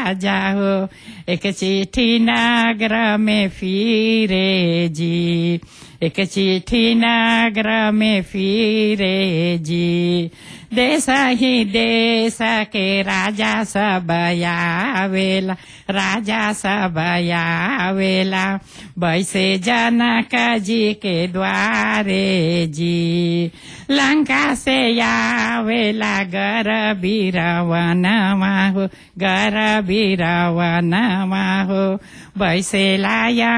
राजा हो एक चिट्ठी नगर में फिरे जी एक चिट्ठी नगर में फिरे जी देश ही देश के राजा सब आवेला राजा सब आवेला वैसे जनक जी के द्वारे जी लंका से आवेला गर बीरवन हो गर बीरवन हो वैसे लाया